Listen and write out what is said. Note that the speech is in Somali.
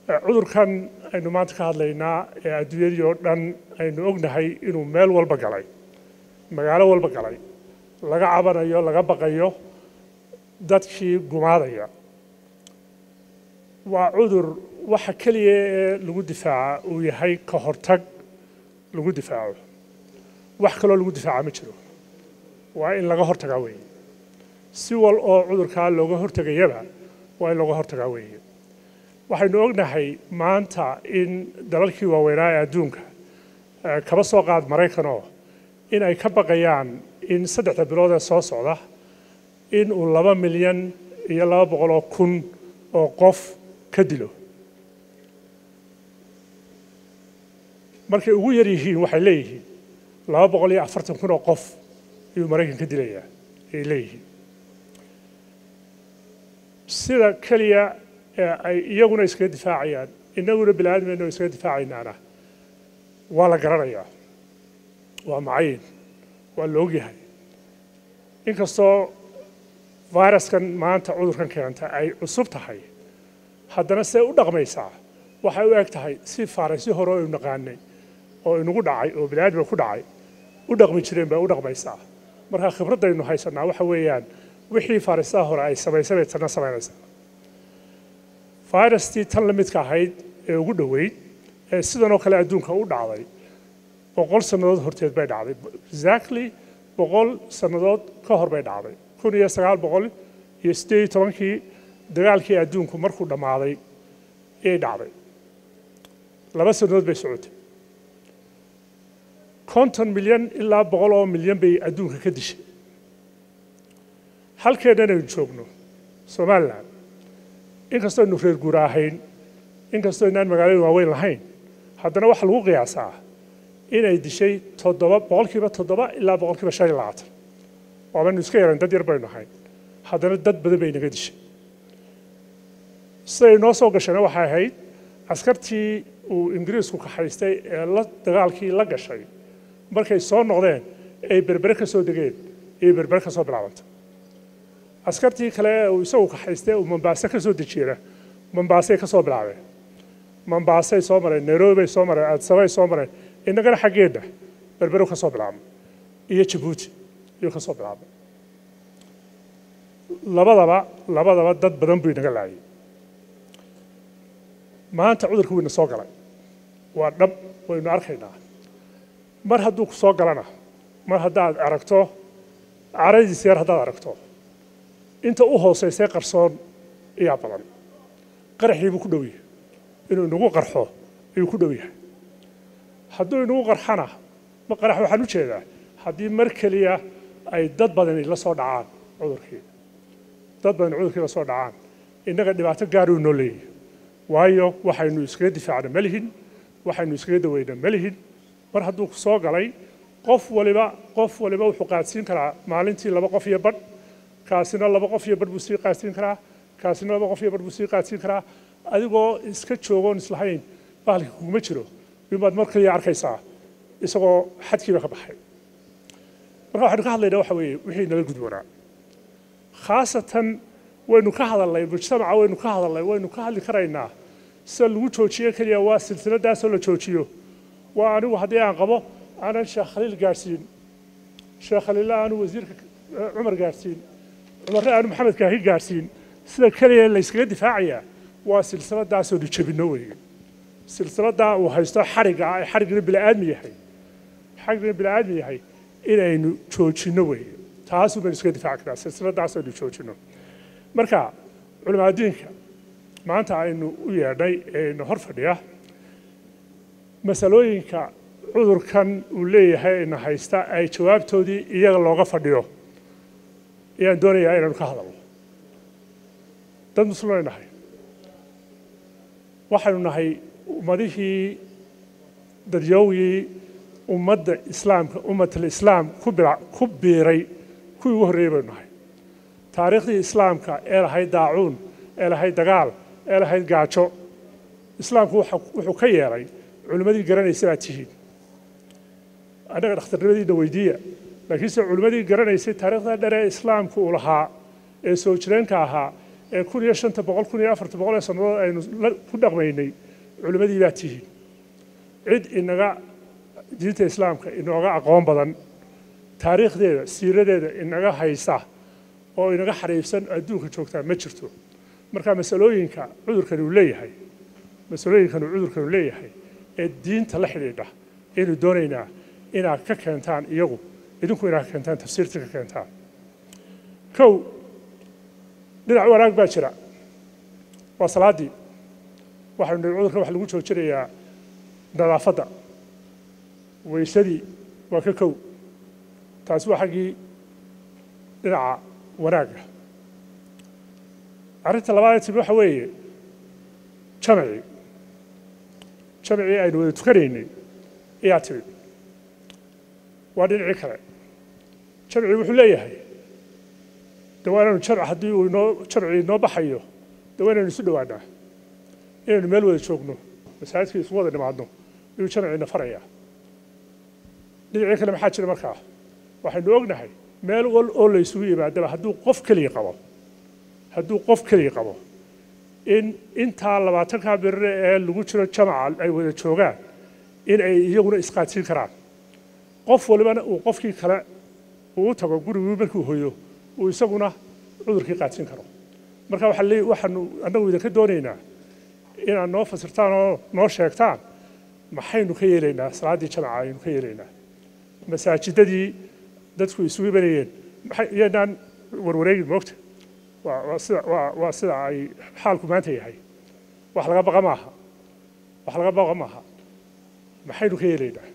cudurkan aynu maanta ka hadlaynaa ee adduunyadii oo dhan aynu ognahay inuu meel walba galay magaalo walba galay laga cabanayo laga baqayo dadkii gumaadaya waa cudur waxa keliya ee lagu difaaca uu yahay ka hortag lagu difaaco wax kaloo lagu difaaca ma jiro waa in laga hortagaa weeye si wal oo cudurkaa looga hortegayaba waa in looga hortagaa weeye waxaynu ognahay maanta in dalalkii waaweynaa ee adduunka kaba soo qaad maraykanoo in ay ka baqayaan in saddexda bilood ee soo socda in uu laba milyan iyo laba boqol oo kun oo qof ka dilo markay ugu yar yihiin waxay leeyihiin laba boqol iyo afartan kun oo qof ayuu maraykan ka dilayaa ay leeyihiin sida keliya ee ay iyaguna iskaga difaacayaan innaguna bini aadameenna iskaga difaacaynaana waa la garanayaa waa macayin waa la ogyahay inkastoo viruskan maanta cudurkan keenta ay cusub tahay haddana see u dhaqmaysaa waxay u eg tahay si faaraysi hore oo aynu naqaanay oo inagu dhacay oo bini aadamka ku dhacay u dhaqmi jireen bay u dhaqmaysaa marka khibraddaynu haysanaa waxa weeyaan wixii faaraysaha hore ay samaysay bay tanna samaynaysaa virustii tan la midka ahayd ee ugu dhoweyd ee sidanoo kale adduunka u dhacday boqol sannadood horteed bay dhacday exactly boqol sannadood ka hor bay dhacday kun iyo sagaal boqol iyo siddeed iyo tobankii dagaalkii adduunku markuu dhammaaday ayay dhacday laba sannadood bay socotay konton milyan ilaa boqol oo milyan bay adduunka ka dishay halkeennan aynu joogno somalilan inkastoo aynu reer guura ahayn inkastoo inaan magaalooyin waaweyn lahayn haddana waxaa lagu qiyaasaa inay dishay toddoba boqolkiiba toddoba ilaa boqolkiiba shan iyo labaatan waabaynu iska yaran dad yar baynu ahayn haddana dad badan bay naga dishay siday noo soo gashayna waxay ahayd askartii uu ingiriisku kaxaystay ee la dagaalkii la gashay markay soo noqdeen ay berbere ka soo degeen ayay berbere ka soo bilaabantay askartii kale ee uu isagu kaxaystay uu mambaase ka soo dejiyena mambaasey ka soo bilaabeen mambaasey soo mareen nairobibay soo mareen adsabay soo mareen innagana xaggeedna berberu ka soo bilaabmay iyo jabuuti ayuu ka soo bilaabmay labadaba labadaba dad badan buu inaga laayay maanta cudurka wayna soo galay waa dhab waynu arkaynaa mar hadduu ku soo galana mar haddaad aragto caradiisa yar haddaad aragto inta u hoosaysay qarsoon ayaa badan qaraxii buu ku dhow yahay inuu inagu qarxo ayuu ku dhow yahay hadduu inagu qarxana ma qarax waxaan u jeedaa haddii mar keliya ay dad badani la soo dhacaan cudurkii dad badani cudurkii la soo dhacaan innaga dhibaato gaaruu noo leeyahay waayo waxaynu iskaga difaacna ma lihin waxaynu iskaga daweyna ma lihin mar hadduu ku soo galay qof waliba qof waliba wuxuu qaadsiin karaa maalintii laba qof iyo badh kaasina laba qof iyo badh buu sii qaadsiin karaa kaasina laba qof iyo badh buu sii qaadsiin karaa adigoo iska joogoon islahayn bahalka kuguma jiro bimaad mar kaliya arkaysaa isagoo xadkiiba ka baxay marka waxaynu ka hadlaynaa waxa weeye wixii nala gudboonaa khaasatan waynu ka hadalnay mujtamaca waynu ka hadalnay waynu ka hadli karaynaa sida lagu joojiyo keliya waa silsiladaasoo la joojiyo waa anigu haddii aan qabo aanan sheekh khaliil gaadhsiin sheekh khaliilla aanu wasiirka cumar gaadhsiin cumarre aanu maxamed kaahi gaadhsiin sida keliya layskaga difaacayaa waa silsiladaasoo nu jebinno weeye silsiladaa uu haysto xarigga ah ee xariggina bini'aadmi yahay xariggina bini'aadmi yahay inaynu joojinno weeye taasuu baynu iskaga difaaci karaa silsiladaasoo aynu joojinno marka culamaa adduunka maanta aynu u yeedhnay eenu hor fadhiya masalooyinka cudurkan uu leeyahay ina haysta ay jawaabtoodii iyaga looga fadhiyo ayaan doonayaa inaynu ka hadalno dad muslimaynu nahay waxaynu nahay ummadihii dadyowgii ummadda islaamka ummatul islaam ku bila ku biiray kuwii ugu horreeyey baynu nahay taariikhdii islaamka ee lahayd daacuun ee lahayd dagaal ee lahayd gaajo islaamku wuxuu ka yeelay culimmadii garanaysa baad tihiin annaga dhakhtarnimadiina weydiiya laakiinse culimmadii garanaysay taariikhda dher ee islaamku uu lahaa ee soo jireenka ahaa ee kun iyo shanta boqol kun iyo afarta boqol ee sannadood aynu la- ku dhaqmaynay culimmadii baa tihiin cid inaga diinta islaamka inooga aqoon badan taariikhdeeda siiradeeda inaga haysa oo inaga xariifsan adduunka joogtaa ma jirto marka masalooyinka cudurkani uu leeyahay masalooyinkan uu cudurkanu leeyahay ee diinta la xidhiidha aynu doonaynaa inaad ka keentaan iyagu idinku inaad ka keentaan tafsiirta ka keentaan kow dhinac wanaag baa jira waa salaaddii waxaynu nihi cudurka waxa lagu joojinayaa nadaafadda weysadii waa ka kow taasi waa xaggii dhinaca wanaagga arrinta labaad ee timi waxa weeye jamacii jamacii aynu wada tukanaynay ayaa timi waa dhinacii kale jamcii wuxuu leeyahay de waa inaynu jamc haddii uu inoo jamcii inoo baxayo de waa inaynu isu dhowaanaa inaynu meel wada joogno masaajidka isu wada dhimaadno ayuu jamciina farayaa dhinacii kale maxaa jira markaa waxaynu ognahay meel wal oo la isugu yimaadaba hadduu qof keliya qabo hadduu qof keliya qabo in intaa labaatankaa birire ee lagu jiro jamaca ay wada joogaan in ay iyaguna isqaadsiin karaan qof walibana uu qofkii kale uu u tago gurigii markuu hoyo uu isaguna cudurkii qaadsiin karo marka waxaa leey- waxaanu annagu idinka doonaynaa inaad noo fasirtaan oo noo sheegtaan maxaynu ka yeelaynaa salaaddii jamaca aynu ka yeelaynaa masaajidadii dadku isugu imanayeen maxay iyaynaan warwareegin moogta waa waa sida waa waa sida ay xaalku maanta yahay wax laga baqa maaha wax laga baqa maaha maxaynu ka yeelaynaa